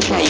yéenekaay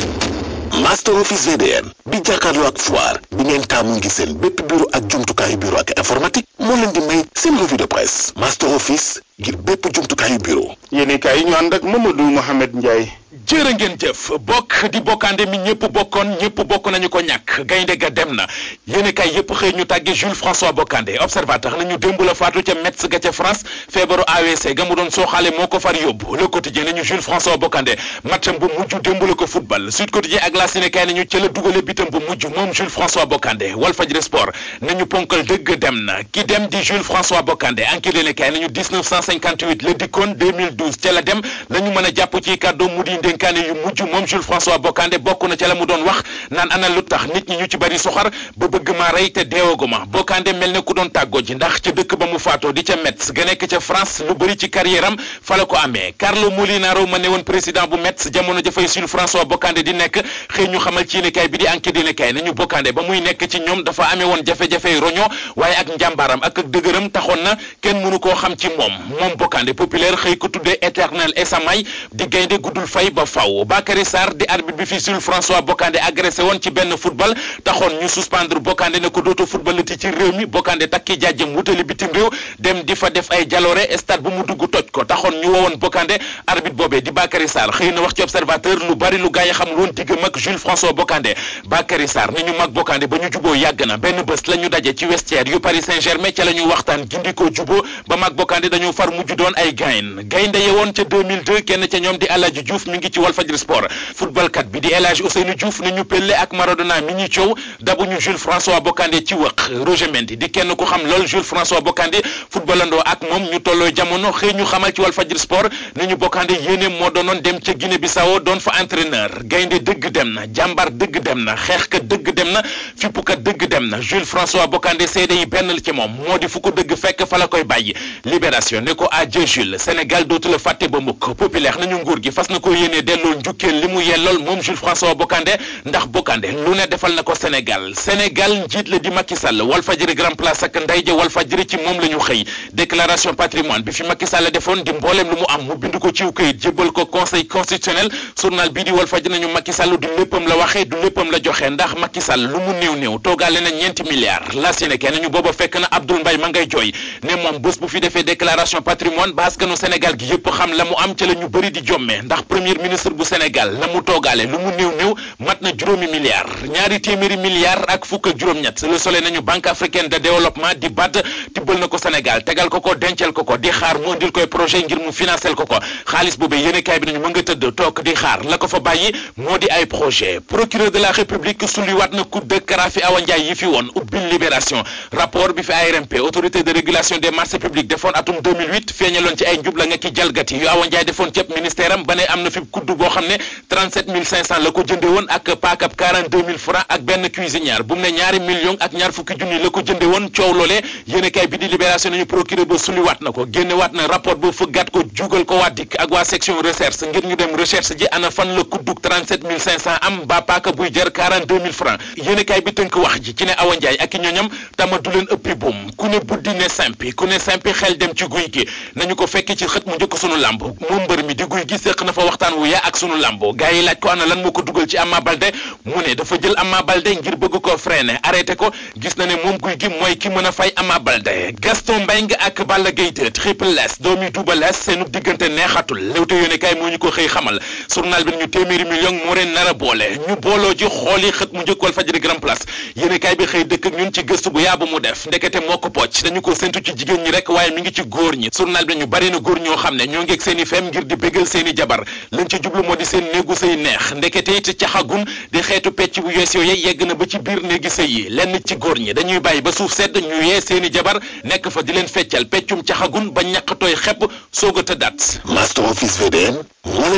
Master Office VDN bi jàkkaarloo ak Foire bi ngeen taamu ngi seen bépp bureau ak jumtukaayu bureau ak informatique moo leen di may seen revue de presse Master Office ngir bépp jumtukaayu bureau yéenekaay yi ñu ànd ak Mamadou Mohamed Ndiaye jërë ngeen jëf bokk di bokkaande mi ñëpp bokkoon ñëpp bokk nañu ko ñàkk gaynde ga dem na yéen kay yëpp xëy ñu tàgge Jules François Bocandé observateur nañu démb la faatu ca Metz ga ca France feebaru AVC ga mu doon sooxaale moo ko far yóbbu le quotidien nañu Jules François Bocandé matcham bu mujj démb la ko football Sud Quotidien ak la Sénégal nañu ca la dugale bitam bu mujj moom Jules François Bocandé Walfadjri Sport nañu ponkal dëgg dem na ki dem di Jules François Bocandé enquête yéen kay nañu 1958 la dikkoon 2012 ca la dem lañu mën a jàpp ci kàddu mu di ndénkaane yu mujj moom Jules François Bocandé bokk na ca la mu doon wax naan ana lu tax nit ñi ñu ci bari soxar ba bëgg maa rey te deewaguma Bocandé mel ne ku doon tàggoo ji ndax ca dëkk ba mu faatoo di ca Metz ga nekk ca France lu bëri ci carrière am fa la ko amee Carlo Molinaro ma ne woon président bu Metz jamono jafay Jules François Bocandé di nekk xëy ñu xamal ci yéenekaay bi di enquête yéenekaay nañu Bocandé ba muy nekk ci ñoom dafa amee woon jafe-jafey roño waaye ak njàmbaaram ak ak dëgëram taxoon na kenn mënu koo xam ci moom moom Bocandé populaire xëy ko tuddee éternel esamay di gaynde guddul fay ba faw Bakary Sarr di arbitre bi fi Jules François Bocandé agressé woon ci benn football taxoon ñu suspendre Bocandé ne ko dootu footballati ci réew mi Bocandé takki jaajëm wutali bitim réew dem di fa def ay jaloore stade bu mu dugg toj ko taxoon ñu wowoon Bocandé arbitre boobee di Bakary Sarr xëy na wax ci observateur lu bari lu gaay xamul woon digg mag Jules François Bocandé Bakary Sarr ni ñu mag Bocandé ba ñu juboo yàgg na benn bés la ñu daje ci vestiaire yu Paris Saint-Germain ca la ñu waxtaan gindikoo juboo ba mag Bocandé dañoo far mujj doon ay gayn gaynde yewoon ca 2002 kenn ca ñoom di Aladji Diouf mi ngi ci Walfadjri Sport footballkat bi di El Hadji Ousseynou Diouf ni ñu Pelé ak Maradona mi ñuy coow dabuñu Jules François Bocandé ci wëq Roger Mendy di kenn ku xam lool Jules François Bocandé footballandoo ak moom ñu tolloo jamono xëy ñu xamal ci Walfadjri Sport ni ñu Bocandé yéene moo doonoon dem ca Guinée Bissau doon fa entraîneur gaynde dëgg dem na jàmbar dëgg dem na xeexkat dëgg dem na fippukat dëgg dem na Jules François Bocandé seede yi benn la ci moom moo di fu ko dëgg fekk fa la koy bàyyi libération ne ko adieu Jules Sénégal dootu la fàtte ba mukk populaire nañu nguur gi fas na ko yéene delloo njukkeel li mu yellool moom Jules François Bocandé ndax Bocandé lu ne defal na ko Sénégal Sénégal njiit la di Macky Sall Walfadjri Grand Place ak nday ja Walfadjri ci moom la ñu xëy déclaration patrimoine bi fi Macky Sall defoon di mbooleem lu mu am mu bind ko ciw këyit jébbal ko conseil constitutionnel journal bii di Walfadjri nañu Macky Sall du léppam la waxee du léppam la joxe ndax Macky Sall lu mu néew néew toogaale na ñeenti milliards la Sénégal nañu booba fekk na Abdoul Mbaye ma ngay jooy ne moom bés bu fi defee déclaration patrimoine ba askanu Sénégal gi yëpp xam la mu am ca la ñu bëri di jomme ndax premier ministre bu Sénégal la mu toogaale lu mu néew néew mat na juróomi milliards ñaari téeméeri milliards ak fukk ak juróom-ñett Le Soleil nañu banque africaine de développement di BAD tibbal na ko Sénégal tegal ko ko dencal ko ko di xaar mu indil koy projet ngir mu financer ko ko xaalis boobee yéenekaay bi nañu mën nga tëdd toog di xaar la ko fa bàyyi moo di ay projet procureur de la république sulliwaat na coup de Karafi Awa Ndiaye yi fi woon ubbil libération rapport bi fi ARMP autorité de régulation des marchés publics defoon atum 2008 feeñaloon ci ay njubla nga ki jalgati yu Awa Ndiaye defoon ceeb ministère am ba ne am na fi kudd boo xam ne 37500 la ko jënde woon ak paakab 42000 francs ak benn cuisinière bu mu ne ñaari millions ak ñaar fukki junni la ko jënde woon coow loolee yéenekaay bi di libération nañu procureur ba sulliwaat na ko génnewaat na rapport ba fëggaat ko jugal ko waa dikk ak waa section recherche ngir ñu dem recherche ji ana fan la kuddug 37500 am ba paaka buy jar 42000 francs yéenekaay bi tënk wax ji ci ne Awa Ndiaye ak i ñoñam tama du leen ëppi buum ku ne buddi ne simpi ku ne simpi xel dem ci guy gi nañu ko fekk ci xët mu njëkk sunu làmb moom mbër mi di guy gi séq na fa waxtaan wu yaa ak sunu làmb gaa yi laaj ko ana lan moo ko dugal ci Ama Baldé mu ne dafa jël Ama Baldé ngir bëgg ko freiner arrêté ko gis na ne moom guy gi mooy ki mën a fay Ama Baldé Gaston Mbengue ak Balla Gaye 2 Triple S doomi Double S seenu diggante neexatul Leewtoo yéenekaay moo ñu ko xëy xamal journal bi ñu téeméeri million moo leen nar a boole ñu booloo ji xool yi xët mu njëkk Walfadjri Grand Place yéenekaay bi xëy dëkk ak ñun ci gëstu bu yaabu mu def ndekete moo ko pocc dañu ko séntu ci jigéen ñi rek waaye mi ngi ci góor ñi journal bi ñu bari na góor ñoo xam ne ñoo ngi ak seen i fem ngir di bégal seen i jabar lañ ci jublu moo di seen néegu sëy neex ndekete it caxagun di xeetu pecc bu yees yooyu yegg na ba ci biir néegi sëy yi lenn ci góor ñi dañuy bàyyi ba suuf sedd ñu yee seen i jabar nekk fa di leen feccal peccum caxagun ba ñàkk tooy xepp soog a tëddaat Master Office VDN